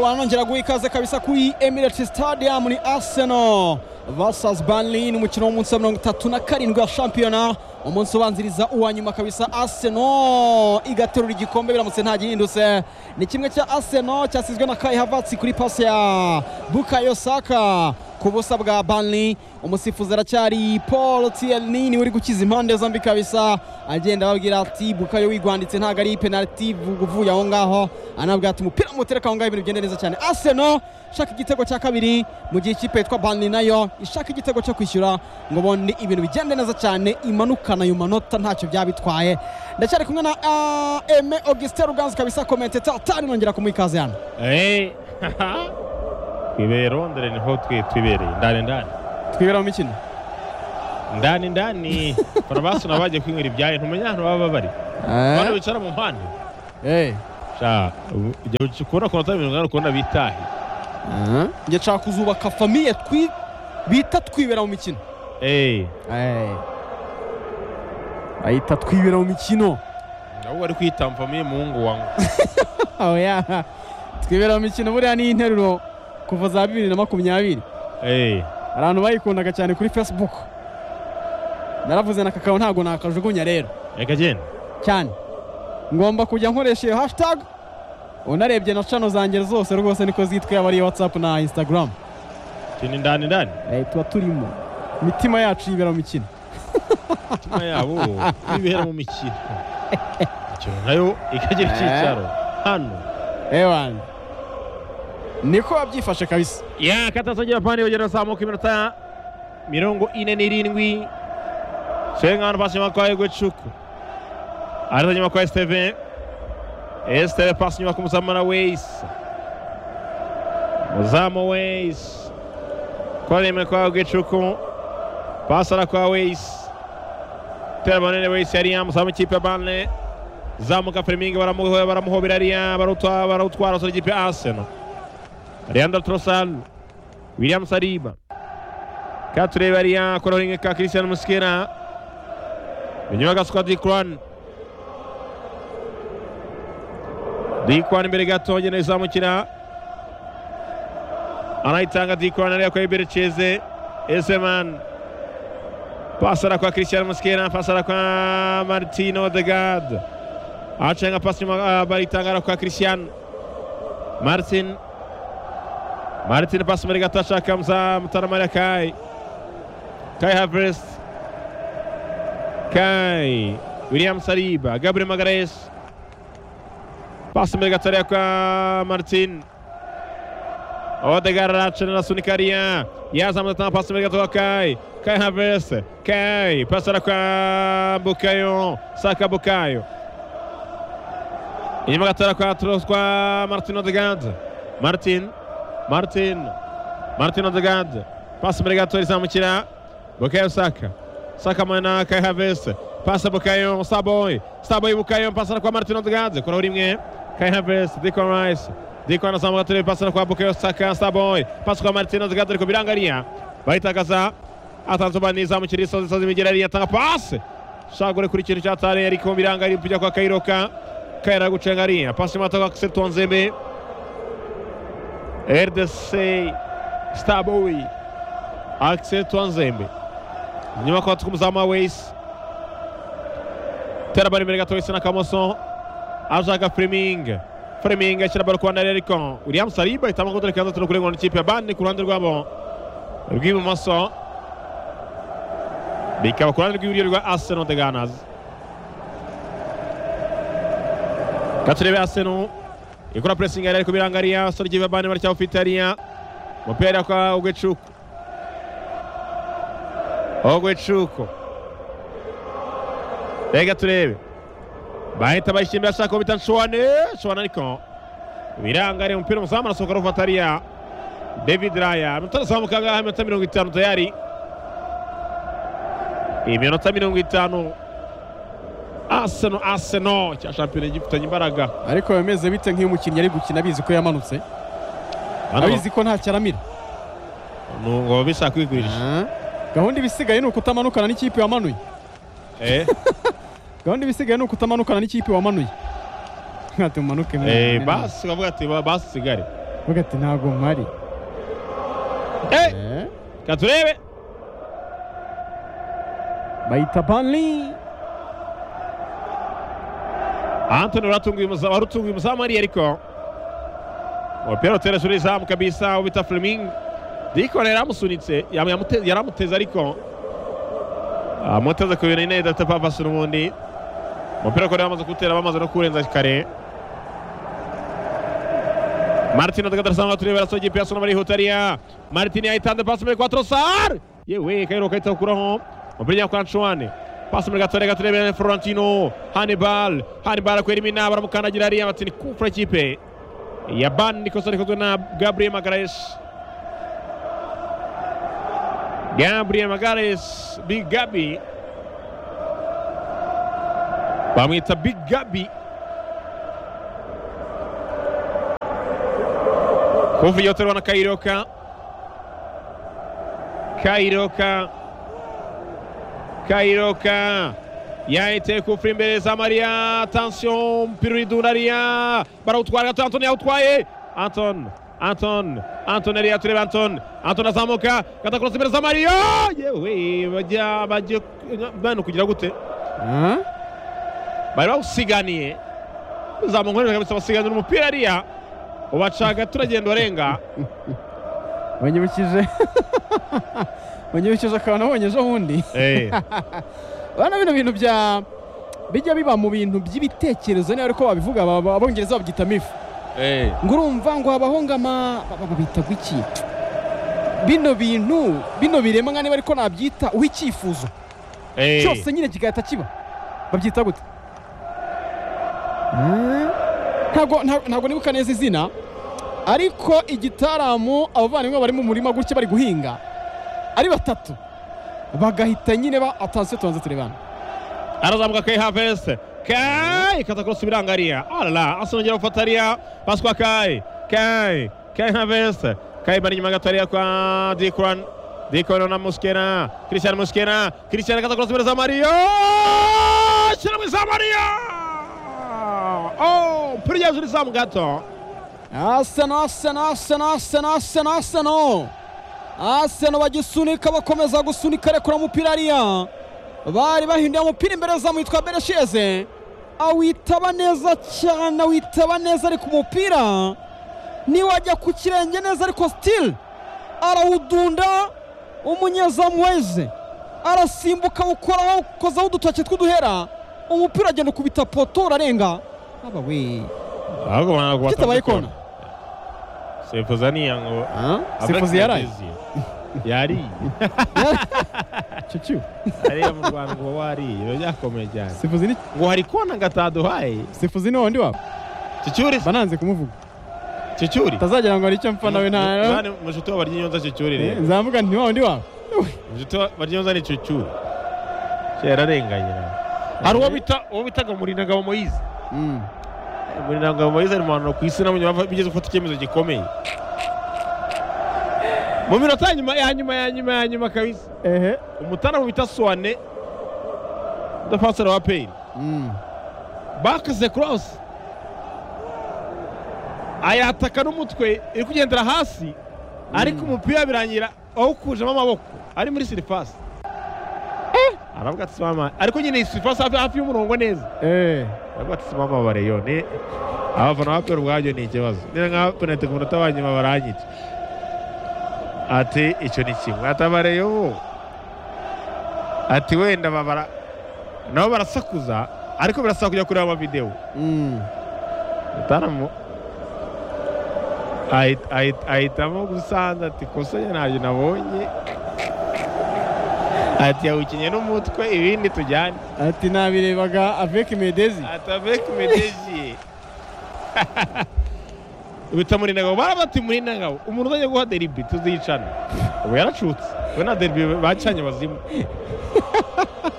wanongera guha ikaze kabisa kuri Emirates Stadium ni Arsenal versus Burnley ni umukino w'umunsi wa mirongo itatu na karindwi wa shampiyona umunsi ubanziriza uwa nyuma kabisa Arsenal igaterura igikombe biramutse nta gihindutse ni kimwe cya Arsenal cyasizwe na Kai Havertz kuri pasi ya Bukayo Saka ku busa bwa Burnley umusifuzi aracyari Paul Tierney niwe uri gukiza impande zombi kabisa agenda ababwira ati Bukayo wigwanditse ntabwo ari penalty uvuye aho ngaho anabwira ati umupira mutereka aho ngaho ibintu bigenda neza cyane Arsenal ishaka igitego cya kabiri mu gihe ikipe yitwa Burnley nayo ishaka igitego cyo kwishyura ngo ubundi ibintu bigende neza cyane imanukana ayo manota ntacyo byaba bitwaye ndacyari kumwe na uh, Aime Augustin Ruganzu kabisa komenteta atari nongera kumuha ikaze hano twibere rondere niho twe twibereye ndani ndani twibera mu mikino ndani ndani farumasi nabo bagiye kwinywera ibyayi ntumenya ahantu baba bari abantu bicara mu mpande Eh, sha ubu- igihe ukubona ku minota mirongo inani ukubona bitahe njye nshaka kuzubaka famiye twi bita twibera mu mikino eee bayita twibera mu mikino nabo bari kwita mfamiye muhungu wangu oya twibera mu mikino buriya ni interuro kuva za bibiri na makumyabiri eee abantu bayikundaga cyane kuri facebook naravuze na kakao ntabwo nakajugunya rero reka genda cyane ngomba kujya nkoresha iyo hashtag unarebye na channel zanjye zose rwose niko zitwa yaba ari iyo whatsapp na instagram tini ndani ndani eh, tuba turimo imitima yacu yibera mu mikino imitima yabo bibera mu mikino imikino nayo ikagira icyicaro hano ewana niko wabyifashe kabisa ya katasa japani yogera zamuka iminota mirongo ine n'irindwi senkano pasi nyuma kwa yego cuku areta nyuma kwa steven esteve pasi nyuma k'umuzamu na weisi muzamu weisi kwaremwe kwa yego cuku pasara kwa weisi tera manene weisi yariya muzamu w'ikipe ya bane zamuka firimingi baramuho- baramuhobera ariya barutwa- barawutwara sura ikipe ya arsenal Leandro Trossard, William Saliba, Katule Baria, Korolinge ka Christian Muskera, inyuma ga squad Dikwan. Dikwan imbere gato agenda izamukira, anayitanga Dikwan areba kwa Ibercheze, Ezeman, pasara kwa Christian Muskera, pasara kwa Martino Odegaard, acanga pasi nyuma ah, bayitanga kwa Christian Martin Martin pasi muri gato ashaka muza Mutaramarira Kai. Kai Havertz. Kai. William Saliba. Gabriel Magalhaes. Pasi muri gato ariko kwa Martin. Odegaard aracana arasunika ariya. Yazamuye atanga pasi muri gato kwa Kai. Kai Havertz. Kai. Pasi ara kwa Bukayo. Saka Bukayo. Inyuma gato ara kwa Tros- kwa Martin Odegaard. Martin. Martin. Martin Odegaard. Pasi imbere gato rizamukira. Bukayo Saka. Saka mana Kai Havertz. Pasa Bukayo Saboy. Saboy Bukayo pasa kwa Martin Odegaard. Kora rimwe. Kai Havertz, Declan Rice. Declan azamuka turi pasa kwa Bukayo Saka Saboy. Pasa kwa Martin Odegaard ariko birangaria. Bayitagaza. Atanzubani izamukira isozi isozi imigera ariya atanga pasi. Shagure kuri ikintu cyatare ariko birangariye kujya kwa Kairoka. Kaira gucenga ariya. Pasi mata kwa Septon Zembe. RDC Staboi Axel Twanzembe nyuma kwa tukumuzamu wa Ways tera bari imbere gato Ways na Kamoso ashaka Fleming Fleming ashyira baro kwa Nareriko William Saliba itama ko dore kanza turi kurengwa n'ikipe ya Bane ku ruhande rwabo rw'ibumoso bikaba ku ruhande rw'iburyo rwa Arsenal de Ganas gaturebe Arsenal ikora pressing yari ariko birangariya sorgi babane bari cyafite ariya mupira kwa Ogwechuko Ogwechuko Rega turebe bahita bashyimba ashaka kubita Nshwane Nshwane ariko birangariye umupira muzamu arasohoka arufata ariya David Raya amanota arazamuka ngaha iminota mirongo itanu tayari iminota mirongo itanu Arsenal Arsenal cya shampiyona gifitanye imbaraga ariko yameze bite nk'iyo umukinnyi ari gukina abizi ko yamanutse Hano- abizi ko ntacyo aramira ngo bishaka kwigurisha gahunda ibisigaye ni ukutamanukana n'ikipe wamanuye eh gahunda ibisigaye ni ukutamanukana n'ikipe wamanuye nka tumanuke eh basi bavuga ati ba- basigare vuga ati ntabwo mpari Eh, katurebe bayita banli antoni waratunguye umuzamu wari utunguye umuzamu hariya ariko umupira utereje urizamu kabisa wo bita fleming dikora yaramusunitse yam- yamute- yaramuteze ariko amuteze ku bintu nyine bidafite papasi n'ubundi umupira ukora bamaze kuwutera bamaze no kuwurenza kare martin adagada arasanzwe tureba arasoje piyaso n'abarihuta hariya martin yahitanze pasi muri kwatorosar yewe kayiro kahita gukuraho umupira ujya kwa nshuwane pasi muri gatore gaturebe florentino hannibal hannibal akwera imina baramukandagira hariya batini kufura ikipe ya ban nikosa rikozwe na gabriel magares gabriel magares big gabi bamwita big gabi kovu yoterwa na kairoka kairoka kairoka yaiteye kufura imbere za mariya atansiyo umupira uridunda hariya barawutwara gato antoni yawutwaye anton anton anton hariya tureba anton anton azamuka gatakurasa imbere za mariya yewe bajya bagiye bano kugira gute bari bawusiganiye uzamuka kabisa basiganira umupira hariya ubaca gato uragenda urenga banyibukije banyibukije akantu nabonye ejo bundi urabona bino bintu bya bijya biba mu bintu by'ibitekerezo niba ariko babivuga aba- aba- abongereza babyita mifu ngo urumva ngo habaho ngama babita gwiki bino bintu bino biremwa niba ariko nabyita uw'icyifuzo cyose nyine kigahita kiba babyita gute Eh? ntabwo nta- ntabwo nibuka neza izina ariko igitaramu abavandimwe bari mu murima gutya bari guhinga ari batatu bagahita nyine ba atansiyo tubanza turebana arazamuka kai haveste kai katakurosa ibirangariya arara asongera gufata ariya paswa kai kai kai haveste kai bari inyuma gato hariya kwa dikran dikran na muskera christian muskera christian katakurosa imbere za mariyo shira muri za mariyo oh umupira ujya hejuru izamu gato aseno aseno aseno aseno aseno aseno aseno bagisunika bakomeza gusunika rekura umupira hariya bari bahinduye umupira imbere zamu yitwa beresheze awitaba neza cyane awitaba neza ariko umupira niwajya ku kirenge neza ariko sitili arawudunda umunyezamu weze arasimbuka awukoraho awukozaho udutoki tw'uduhera umupira agenda ukubita poto urarenga aba we ahubwo banagwa kitabaye kona sefuza niya ngo sifuzi yaraye yariye cyucyu ariya mu rwanda ngo wariye biba byakomeye cyane sifuzi ni ngo hari kona ngo ataduhaye sifuzi ni wundi wabo cyucyuri mba nanze kumuvuga cyucyuri utazagira ngo hari icyo mpfa nawe nta Mwana mushuti wa baryinyonza cyucyuri rero nzavuga nti wa wundi wabo mushuti wa baryinyonza ni cyucyuri cyararenganye hari uwo bita uwo bitaga murinagabo moyize Mm. murinagabo moyize ari mu bantu ku isi nabonye bava- bigeze gufata icyemezo gikomeye mu minota ya nyuma ya nyuma ya nyuma ya nyuma kabisa ehe umutana bita suwane defenseur wa peyiri Mm. bakaze korosi ayataka n'umutwe iri kugendera hasi ariko umupira birangira awukujemo amaboko ari muri sirifasi aravuga ati simama ariko nyine iyi sirifasi hafi hafi y'umurongo neza Eh. aravuga ati simama bareyo ni abafana ba peyiri ubwabyo ni ikibazo niba nka penalite ku munota wa nyuma baranyica ati icyo ni kimwe ati abareyo bo ati wenda babara nabo barasakuza ariko birasaba kujya kureba amavidewo Mm. mutaramu ahit- ahit- ahitamo gusanza ati kosa njye ntabyo nabonye ati yawukinnye n'umutwe ibindi tujyane ati nabirebaga avec medezi ataveki medejiye bita murinagabo barabati murinagabo umuntu uzajya guha deribi tuzicana ubu yaracutse we na deribi bacanye bazimu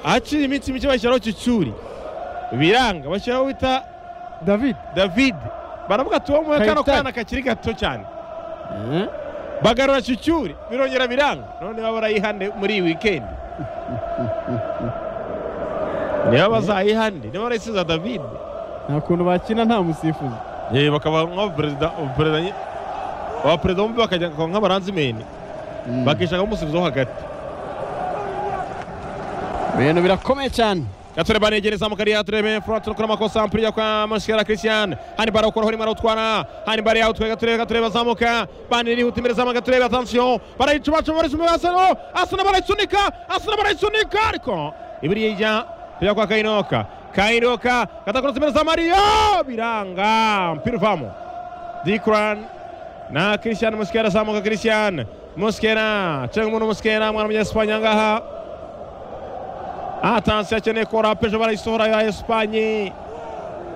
ahaciye iminsi mike bashyiraho cyucyuri biranga bashyiraho bita david david baravuga ati wowe kano Kayitare. kana kakiri gato cyane bagarura cyucyuri birongera biranga none baba barayihande muri iyi wikendi niba bazayihande niba barayisiza david nta kuntu bakina nta musifuzi bakaba nka perezida perezida aba perezida bombi bakajya nk'abaranzimeni bakishaka umusubizo hagati ibintu birakomeye cyane gatore banegereza mu kariya turebe furati no amakosa ampuriya kwa mashikara christian hani bara ukora hori marawutwara hani bara yawutwe gaturebe gaturebe bazamuka bani rihuta imbere zamu gaturebe atansiyo barayicubacu barisumbe asano asana barayisunika asana barayisunika ariko ibiri yijya kujya kwa kainoka kainoka gatakorotse imbere za mariyo biranga mpira uvamo dikran na christian muskera azamuka christian muskera cenga umuntu muskera mwana munyesipanya ngaha atansiyo akeneye ko rapeje barayisohora ya esipanye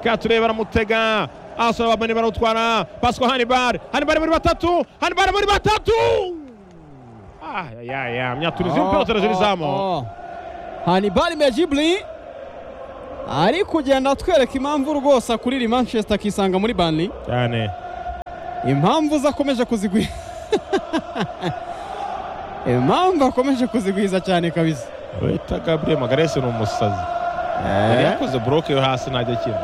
kature baramutega asora babane barawutwara pasiko hanibare hanibare muri batatu hanibare muri batatu ayaya myaturizi umupira uterejeri izamu hanibare mejiburi ari kugenda atwereka impamvu rwose akurira manchester akisanga muri banli cyane impamvu ze akomeje kuzigwiza impamvu akomeje kuzigwiza cyane kabisa bita gabriel magarese ni umusazi yari yakoze buroke yo hasi ntajya akina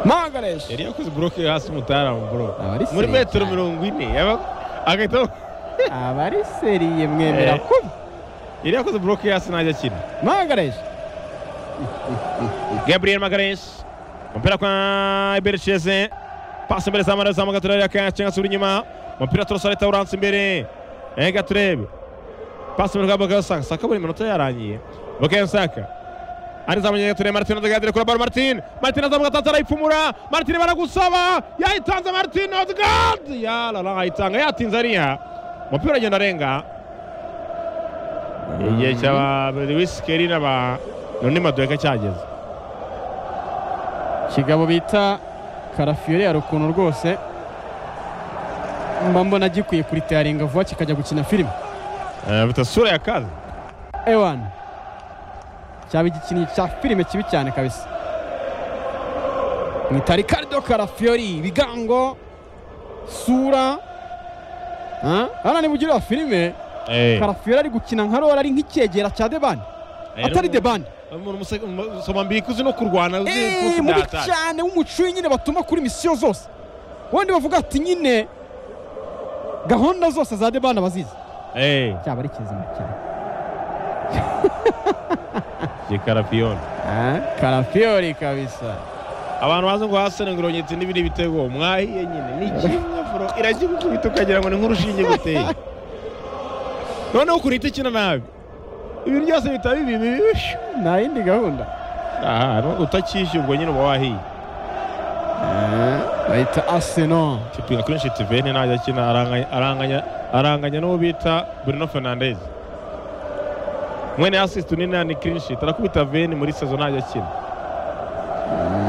magareshe yari yakoze buroke yo hasi mutarama buroke muri metero mirongo ine agahita abari seriye mwemera kubi yari yakoze buroke yo hasi ntajya akina magareshe gabriel magareshe umupira kwa iberisheze pasi imbere za maraza mu gaturere akayacenga asubira inyuma umupira turasora itawuranse imbere gaturebe pasi mu rugamba gasaka saka buri minota yarangiye bukayo saka arizamuye gature martin odegaard kuri baro martin martin azamuka atanze arayipfumura martin baragusaba yayitanze martin odegaard yalala ayitanga yatinze ariya umupira agenda arenga igihe cya lewis keri n'aba none maduka cyageze kigabo bita karafiyore yari ukuntu rwose mba mbona gikwiye kuritayaringa vuba kikajya gukina filime afite sura ya kazi ewana cyaba igikinnyi cya filime kibi cyane kabisa mwita ricardo karafiyori ibigango sura hano ni mugirira filime karafiyori ari gukina nka rora ari nk'icyegera cya debani atari debani soma mbika uzi no kurwana mubi cyane w'umucuyi nyine batuma kuri misiyo zose wenda bavuga ati nyine gahunda zose za debani abazizi cyaba ari kizima cyane ni karafiyoni karafiyoni kabisa abantu bazi ngo hasane ngo irongetse n'ibiri bitego mwahiye nyine ni kimwe furo iragikukubita ukagira ngo ni nk'urushinge guteye noneho ukuntu ikina nabi ibintu byose bitaba bibi bibi nta yindi gahunda ahantu utakishyurwa nyine uba wahiye bahita aseno kipinga kuri nshitivene ntajya akina aranganya aranganya n'uwo bita Bruno Fernandes mwene assist nina ni clean sheet arakubita veni muri sezo ntajya akina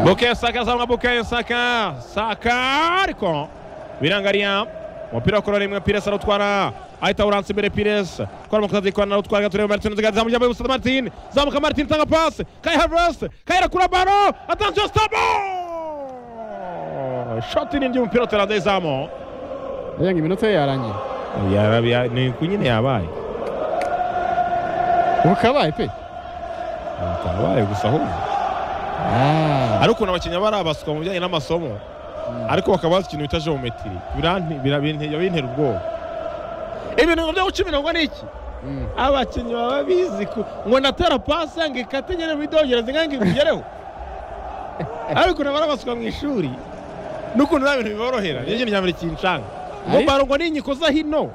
Bukayo Saka azamwa Bukayo Saka Saka ariko birangariya umupira wakora rimwe Pires arutwara ahita awuransa imbere Pires kora amakosa kwa narutwara gatureba Martin Odegaard zamuka muri Musa Martin zamuka Martin tanga pass Kai Havertz Kai arakura baro attention stop shot ni ndi umupira utera ndezamo Yanga iminota yarangiye ni ku nyine yabaye ubu kabaye pe kabaye gusa ahubwo ariko ukuntu abakinnyi barabaswa mu bijyanye n'amasomo ariko bakaba bazi ikintu bita geometry bintera ubwoba ibintu byo guca imirongo ni iki abakinnyi baba bizi ngo natera pasi ngo ikate ngere muri dongereza inka ngo ikugereho ariko ukuntu barabaswa mu ishuri n'ukuntu nta bintu biborohera niyo kintu cya mbere kinshanga ngo barongo n'inkiko za hino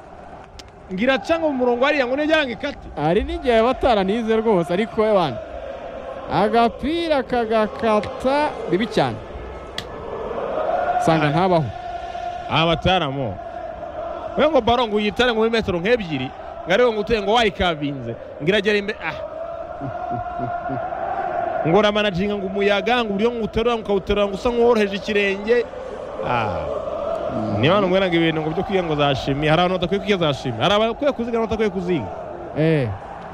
ngira cyangwa mu murongo hariya ngo nijyanga ikati hari n'igihe bataranize rwose ariko ebana agapira kagakata bibi cyane usanga ntabaho aha bataramo we ngo baro ngo uyitare ngo metero nk'ebyiri ngo ariwe ngo uteye ngo wayikavinze ngo iragera imbere ah ngo uramanaginga ngo umuyaga ngo uburyo ngo uterura ngo ukawuterura ngo usa nk'uworoheje ikirenge ah niyo hano mbona ngo ibintu ngo byo kwiga ngo zashimi hari abantu badakwiye kwiga zashimi hari abakwiye kuziga n'abadakwiye kuziga eh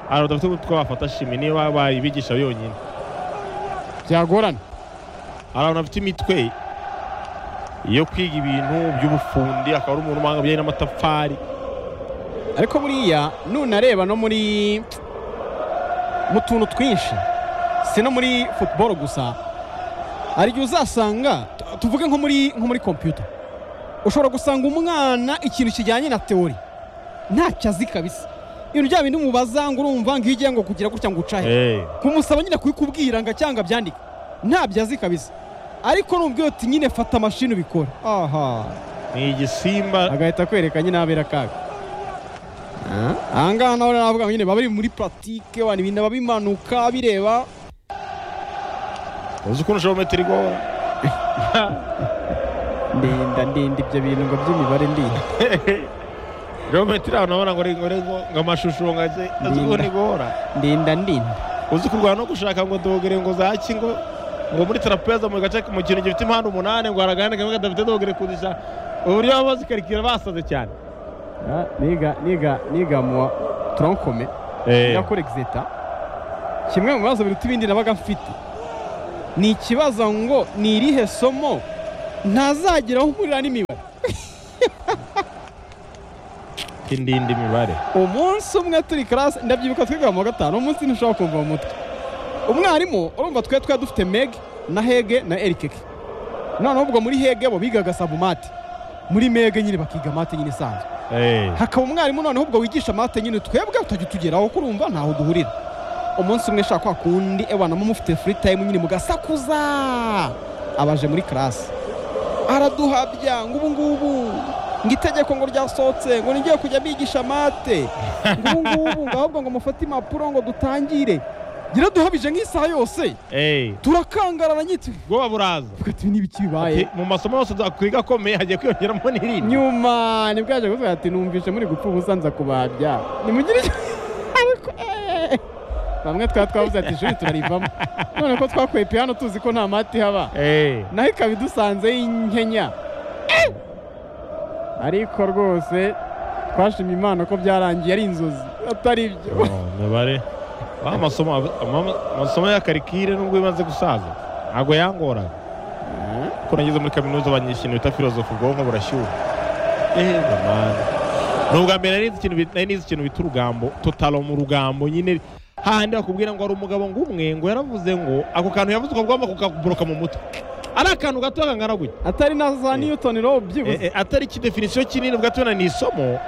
hari badafite utwo bafata shimi niyo bayibigisha yonyine byagorana hari abantu bafite imitwe yo kwiga ibintu by'ubufundi akaba ari umuntu ubanga bijyanye n'amatafari ariko buriya nunareba no muri mu tuntu twinshi si no muri futuboro gusa hari igihe uzasanga tuvuge nko muri nko muri kompiyuta ushobora gusanga umwana ikintu kijyanye na teori ntacyo azi kabisa ibintu bya bindi mubaza ngo urumva ngo iyo ngo kugira gutya ngo ucahe kumusaba nyine kubikubwira ngo acyanga byandike ntabyo azi kabisa ariko nubwo iyo nyine fata mashini ubikora aha ni igisimba agahita akwereka nyine abera akaga aha ngaha nawe navuga ngo nyine baba bari muri puratike wani ibintu bimanuka bireba uzi ukuntu ushobora metero igora ndenda ndenda ibyo bintu ngo by'imibare ndinda geometri ahantu abona ngo ngo ngo amashusho ngo aze azi ukuntu igora ndinda ndinda uzi kurwana no gushaka ngo dogere ngo zaki ngo ngo muri trapeza mu gace mu kintu gifite impande umunani ngo haragane kamwe kadafite dogere kuzisha uburyo baba bazikarikira basaze cyane niga niga niga mu tronkome yakora egizeta kimwe mu bibazo biruta ibindi nabaga mfite ni ikibazo ngo ni irihe somo ntazagira aho uhurira n'imibare indinda imibare umunsi umwe turi karasi ndabyibuka twiga mu gatanu umunsi ntushobora kumva mu mutwe umwarimu urumva twe twari dufite meg na hege na erikeke noneho ubwo muri hege bo bigaga sabumate muri mege nyine bakiga mate nyine isanzwe hakaba umwarimu noneho ubwo wigisha mate nyine twebwe utajya utugeraho kurumva ntaho duhurira umunsi umwe shaka kwa kundi ebana mufite furi tayimu nyine mugasakuza abaje muri karasi araduhabya ngo ubu ngubu ngo itegeko ngo ryasohotse ngo nijye kujya bigisha mate ngo ubu ngubu ngo ahubwo ngo mufate impapuro ngo dutangire ngira duhabije nk'isaha yose turakangarana nyitwe ubwoba buraza twati n'ibiki bibaye mu masomo yose twiga akomeye hagiye kwiyongeramo n'irindi nyuma nibwo yaje kuvuga ati numvise muri gupfa ubusa nza kubabya nimugire ariko bamwe twaba twabuze ati ishuri turarivamo none ko twakwepe hano tuzi ko nta mati haba naho ikaba idusanze y'inkenya ariko rwose twashimye imana ko byarangiye ari inzozi atari ibyo amasomo ya karikire nubwo imaze gusaza ntabwo yangora kuko nageze muri kaminuza banyishyura ibintu bita filozofu ubwonko burashyuha eeeh mwana ni ubwa mbere nari nizi ikintu bita urugambo totalo mu rugambo nyine hahandi bakubwira ngo hari umugabo ngo umwe ngo yaravuze ngo ako kantu yavuze ukagomba kukaburoka mu mutwe ari akantu gato kangana gutya atari na za newton rowe byibuze atari ikidefinisiyo kinini ubwo tubona ni isomo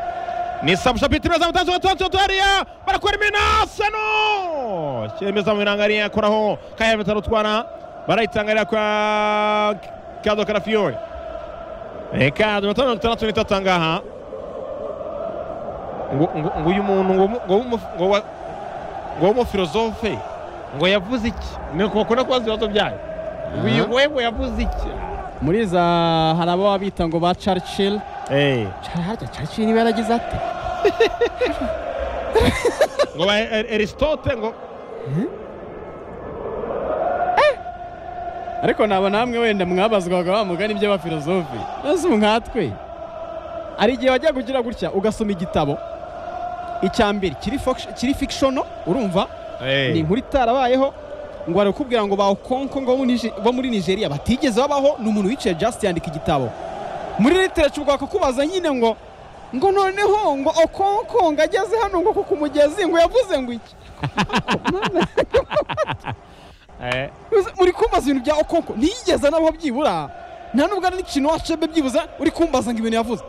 ni sabushapitire za mutanzu watanzu tuhariya barakora iminasano kiremeza mu birangari yakoraho kahera bitaro twana barayitangarira kwa kado karafiyori kado batanu batandatu n'itatu ngaha ngo uyu muntu ngo ngo w'umufilozofe ngo yavuze iki ni ukubona kubaza ibibazo byayo uyu wewe yavuze iki muri za hari abo babita ngo ba caricili harya caricili niba yaragize ate ngo ba erisitote ngo ariko naba namwe wenda mwabazwaga wa mugani by'abafilozofe maze nkatwe hari igihe wajya kugira gutya ugasoma igitabo icya mbere kiri fikishono urumva ni inkuru itarabayeho ngo barakubwira ngo bawukonko ngo bo muri nigeria batigeze babaho ni umuntu wicaye jasite yandika igitabo muri literature ubwaka kubaza nyine ngo ngo noneho ngo okonko ngo ageze hano ngo ku mugezi ngo yavuze ngo iki muri kumbaza ibintu bya okonko ntiyigeze nabo byibura nta nubwo ari n'ikintu wacebe byibuze uri kumbaza ngo ibintu yavuze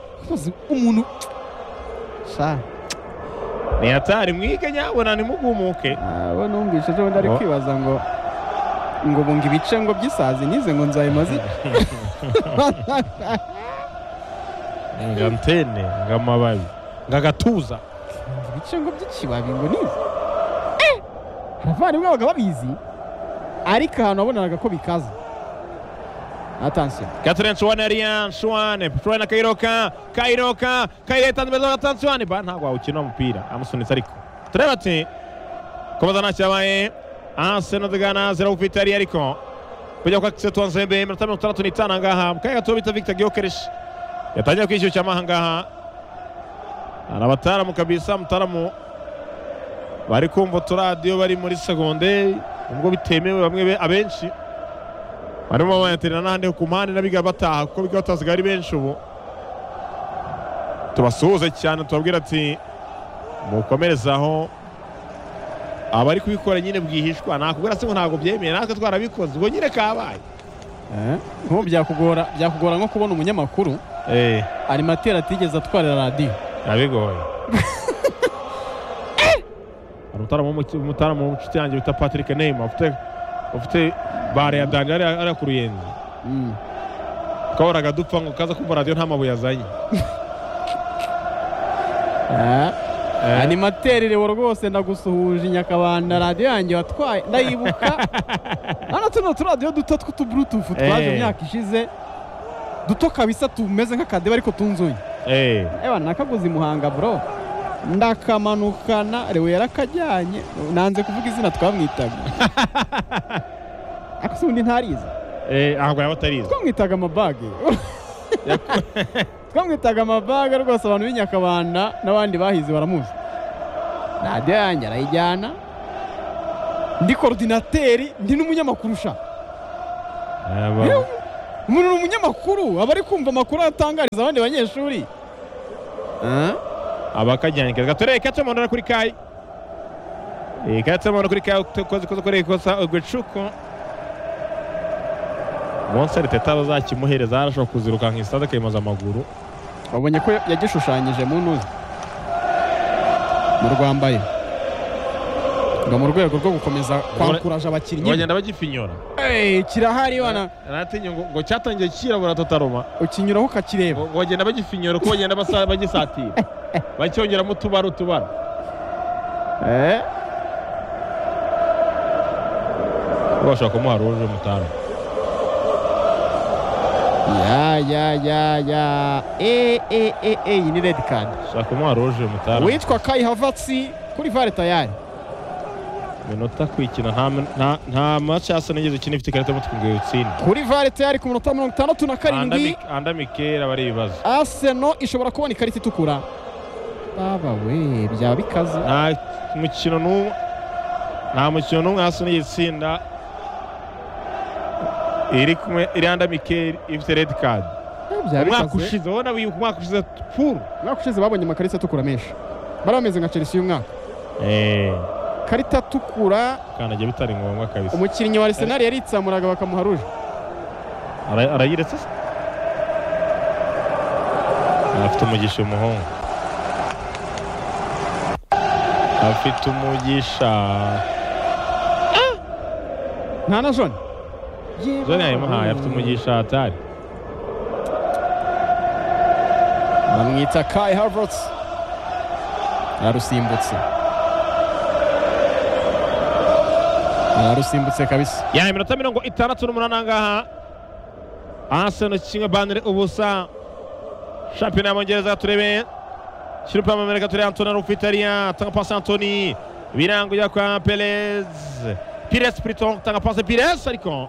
umuntu ntiyatari mwige nyabona nimugumuke abo numvise ejo bundi ari kwibaza ngo ngo bunga ibice ngo by'isazi nize ngo nzayimaze nga ntene nga amababi nga agatuza ibice ngo by'ikibabi ngo nize abavandimwe babaga babizi ariko ahantu wabonaga ko bikaza Attention. 4-1 Ariane, Shuane, Shuane Kairoka, Kairoka, Kaireta mbeza gatanu Shuane, ba ntabwo awukina umupira, amusunitse ariko. Tureba ati kubaza nta cyabaye. Arsenal de Ghana zero ufite ari ariko. Kujya kwa Kiseto Nzembe iminota 35 ngaha, mukaye gato bita Victor Gyokeresh. Yatangiye kwishyushya amaha ngaha. Arabataramu kabisa mutaramu bari kumva uturadiyo bari muri segonderi ubwo bitemewe bamwe abenshi barimo bayaterera n'ahandi ku mpande n'abiga bataha kuko biga bataziga ari benshi ubu tubasuhuze cyane tubabwira ati mukomerezaho abari kubikora nyine bwihishwa nakubwira se ngo ntabwo byemeye natwe twarabikoze ubwo nyine kabaye nk'ubu byakugora byakugora nko kubona umunyamakuru animateri atigeze atwarira radiyo biba bigoye hari umutara mu nshuti yanjye bita patrick neyima ufite bare ya dani ariya ku ruyenzi twahoraga dupfa ngo kaza kumva radiyo nta mabuye azanye animateri rero rwose ndagusuhuje nyakabanda radiyo yanjye watwaye ndayibuka hano tuno turadiyo duto tw'utublutufu twaje mu myaka ishize duto kabisa tumeze nk'akadebe ariko tunzuye ewa nakaguze i muhanga bro ndakamanukana rewe yarakajyanye nanze kuvuga izina twamwitaga ariko si ubundi ntarizi ntabwo yaba atarizi twamwitaga amabage twamwitaga amabaga rwose abantu b'inyakabanda n'abandi bahize baramuzi radiyo yanjye arayijyana ndi korodinateri ndi n'umunyamakuru ushaka umuntu ni umunyamakuru aba ari kumva amakuru atangariza abandi banyeshuri abakajyana keza gato reka tumurira kuri kayi reka tumurira kuri kayi ukoze ukoreye ikosa ugucuko umunsi ariteta bazakimuhereza arashobora kuziruka nka sitade akayimaza amaguru wabonye ko yagishushanyije mu ntuza mu rwambaye ngo mu rwego rwo gukomeza kwankuraje abakinnyi bagenda bagifinyura kirahari wana natinya ngo cyatangiye kirabura tutaruma ukinyuraho ukakireba ngo bagenda bagifinyura uko bagenda bagisatira bacyongeramo utubara utubara bashobora kumuha ruje mutara ya ya ya ya e e e e iyi ni redi kadi shaka umuha ruje mutara witwa kayi havatsi kuri vare tayari iminota kwikina nta nta macasa nigeze ukina ifite ikarita y'umutuku ngo utsinde kuri vare tayari ku minota mirongo itandatu na karindwi anda mikera bari ibibazo aseno ishobora kubona ikarita itukura baba we byaba bikaze nta mukino n'umwe nta mukino n'umwe hasi nigeze itsinda iri kumwe iriya mikeri ifite redi kadi umwaka ushize ubona wibuka umwaka ushize puru umwaka ushize babonye amakarita atukura menshi bari bameze nka chelsea y'umwaka karita atukura kandagira bitari ngombwa kabisa umukinnyi wa arsenal yaritsamuraga bakamuha ruje arayiretse se afite umugisha umuhungu afite umugisha nta na jone zone yayimuhaye afite umugisha hatari bamwita kai havertz ararusimbutse ararusimbutse kabisa ya iminota mirongo itandatu n'umunani angaha arsenal kimwe banire ubusa shampiyona y'abongereza turebe kirupe y'amamerika turebe antoni rufitariya atanga pasi antoni biranguye kwa perez pires piriton atanga pasi pires ariko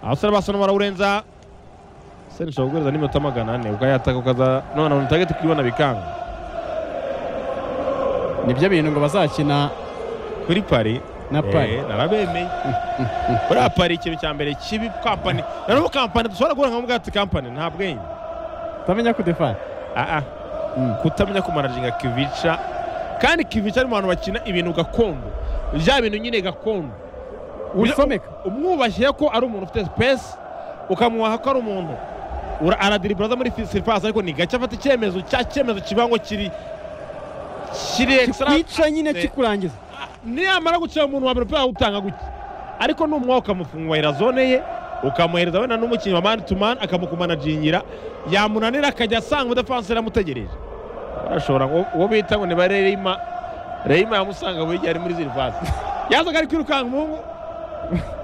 abasore basa n'abarawurenza seni ushobora guhereza n'iminota magana ane ubwo yataka ukaza none abantu utagete kubibona bikanga nibyo bintu ngo bazakina kuri pari na pari narabemeye buriya pari ikintu cya mbere kibi kampani na n'ubu kampani dushobora guhura nka bwatsi kampani nta bwenge utamenya kudefana aha kutamenya kumanajinga kivica kandi kivica ari mu bantu bakina ibintu gakondo bya bintu nyine gakondo bisomeka umwubashye ko ari umuntu ufite sipesi ukamuha ko ari umuntu aradiriburaza muri siripasi ariko ni gake afata icyemezo cya cyemezo kiba ngo kiri kiri ekisitara kikwica nyine kikurangiza niyamara gucira umuntu wa mbere umupira utanga gutya ariko numwa ukamufungurira zone ye ukamuhereza wenda n'umukinnyi wa mani tu mani akamukumanagingira yamunanira akajya asanga umudefansi aramutegereje barashobora ngo uwo bita ngo ni ba reyima reyima yamusanga buri gihe ari muri siripasi yazaga ari kwirukanka umuhungu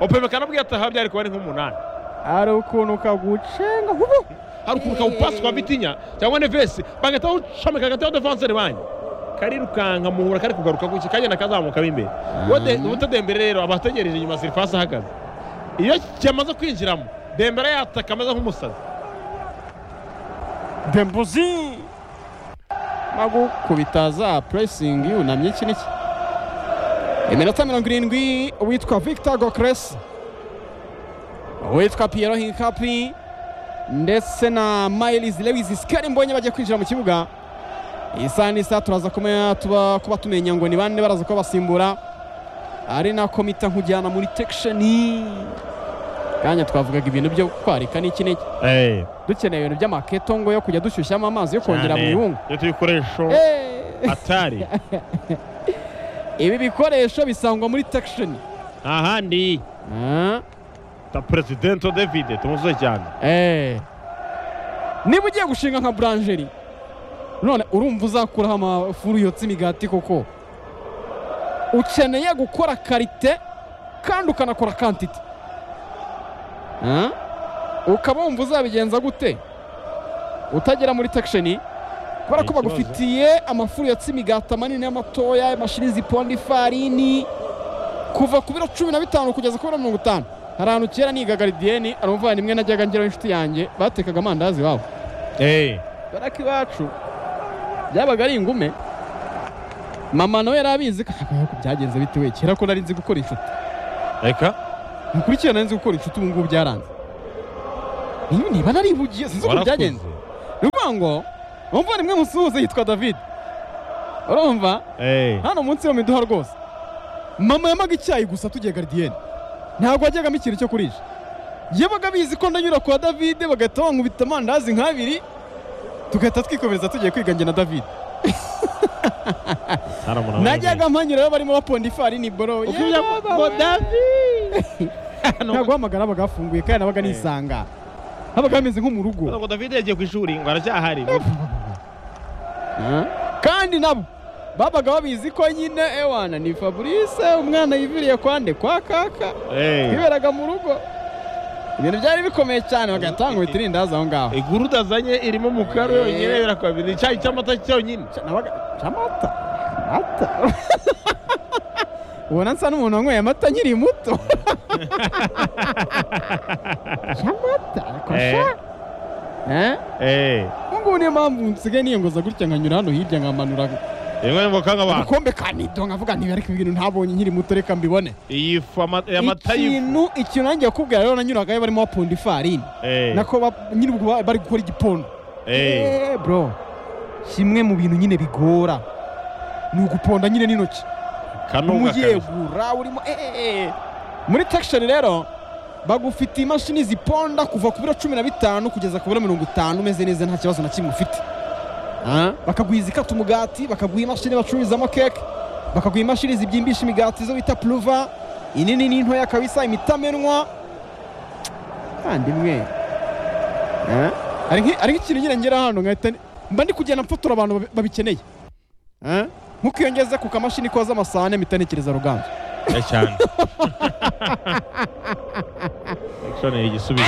opemeka nabwo yataha byari kuba ari nk'umunani hari ukuntu kagucenga hubu hari ukuntu kawupasi kwa bitinya cyangwa nevesi bagahita bawucomeka hagati y'abadefanseri banyu karirukanka muhura kari kugaruka gutya kagenda kazamuka imbere ubu dembere rero aba ategereje inyuma sirifasi ahagaze iyo kimaze kwinjiramo dembere yataka ameze nk'umusazi dembuzi magukubita za puresingi yunamye iki n'iki iminota mirongo irindwi uwitwa victor gokresi uwitwa piyero hinkapi ndetse na mayirizi lewisi sikari mbonye bajya kwinjira mu kibuga isaha n'isaha turaza kuba tumenya ngo ni bande baraza kubasimbura ari nako mita nkujyana muri tekisheni kanya twavugaga ibintu byo kwarika n'iki n'iki dukeneye ibintu by'amaketongo yo kujya dushyushyamo amazi yo kongera mu bihungu ibikoresho atari ibi bikoresho bisangwa muri takishoni ahandi ta perezidento david tumuze cyane niba ugiye gushinga nka buranjeri none urumva uzakuraho amafuru yotsa imigati koko ukeneye gukora karite kandi ukanakora kantite ukaba wumva uzabigenza gute utagera muri takishoni kubera ko bagufitiye amafuru yatse imigati manini n'amatoya imashini ziponda ifarini kuva ku biro cumi na bitanu kugeza ku biro mirongo itanu hari ahantu kera nigaga ridiyeni aramuvandimwe najyaga ngeraho inshuti yanjye batekaga amandazi iwabo baraka iwacu byabaga ari ingume mama nawe yari abizi ko byagenze bite we kera ko nari nzi gukora inshuti reka nkurikije nari nzi gukora inshuti ubu ngubu byaranze niba naribugiye sinzi uko byagenze ni ukuvuga ngo umuvandimwe musuhuze yitwa david urumva hano munsi yo miduha rwose mama yamaga icyayi gusa tugiye garidiyeni ntabwo wajyagamo ikintu cyo kurisha yabaga abizi ko ndanyura kwa david bagahita bankubita amandazi nk'abiri tugahita twikomereza tugiye kwiga njye na david najyaga mpanyura rero barimo baponda ifarini boro ntabwo hamagara bagafunguye kandi nabaga nisanga habaga hameze nko mu rugo ntabwo david yagiye ku ishuri ngo aracyahari kandi nabo babaga babizi ko nyine ewana ni fabrice umwana yiviriye kwande kwa kaka twiberaga mu rugo ibintu byari bikomeye cyane bagatanga uhita irindazi aho ngaho iguruda azanye irimo umukara yonyine birakwabira icyayi cy'amata cyonyine cy'amata amata ubona nsa n'umuntu wanyweye amata nkiri muto cy'amata ubu ngubu niyo mpamvu nsigaye niyangoza gutya nkanyura hano hirya nkamanura yewe ngo kanga abantu ubukombe ka nido nkavuga nti ariko ibintu ntabonye nkiri muto reka mbibone iyi amata ikintu ikintu nanjye yakubwira rero nanyuragayo barimo bapunda ifarini nako nyiri bari gukora igipona bro kimwe mu bintu nyine bigora ni uguponda nyine n'intoki umuyegura urimo muri takishoni rero bagufitiye imashini ziponda kuva ku biro cumi na bitanu kugeza ku biro mirongo itanu umeze neza nta kibazo na kimwe ufite bakaguha izikata umugati bakaguha imashini bacururizamo keke bakaguha imashini zibyimbisha imigati zo bita puruva inini n'intoya kabisa imitamenwa kandi imwe ari nk'ikintu nyine ngera hano nkahita mba ndi kugenda mfotora abantu babikeneye ntukiyongeze ku kamashini koza amasahane mpita ntekereza ruganzu cyane ni igisubizo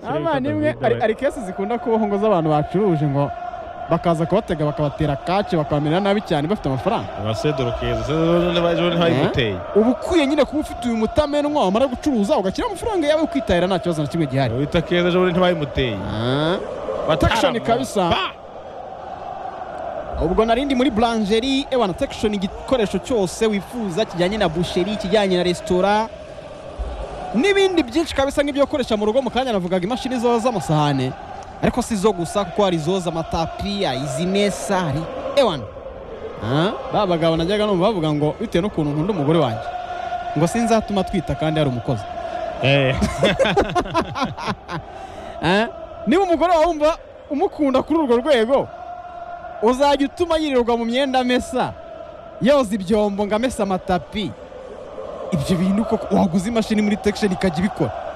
abana imwe ari kesi zikunda kubaho ngo z'abantu bacuruje ngo bakaza kubatega bakabatera kaci bakabamera nabi cyane bafite amafaranga abasedoro keza ntayiguteye uba ukwiye nyine kuba ufite uyu mutamenwa wamara gucuruza ugashyira amafaranga yawe ukitahira nta kibazo na kimwe gihari wita keza ejo bundi ntibayimuteye takishoni kabisa ubwo narindi muri buranjeri ewana takishoni igikoresho cyose wifuza kijyanye na busheri kijyanye na resitora n'ibindi byinshi kabisa nk'ibyo gukoresha mu rugo mu kanya navugaga imashini zoza amasahane ariko si zo gusa kuko hari izoza amatapiya izi mesa hari ewana ba bagabo najyaga numva bavuga ngo bitewe n'ukuntu nkunda umugore wanjye ngo sinzatuma twita kandi hari umukozi niba umugore wawe wumva umukunda kuri urwo rwego uzajya utuma yirirwa mu myenda amesa yoza ibyombo ngo amese amatapi ibyo bintu koko waguze imashini muri tekisheni ikajya ibikora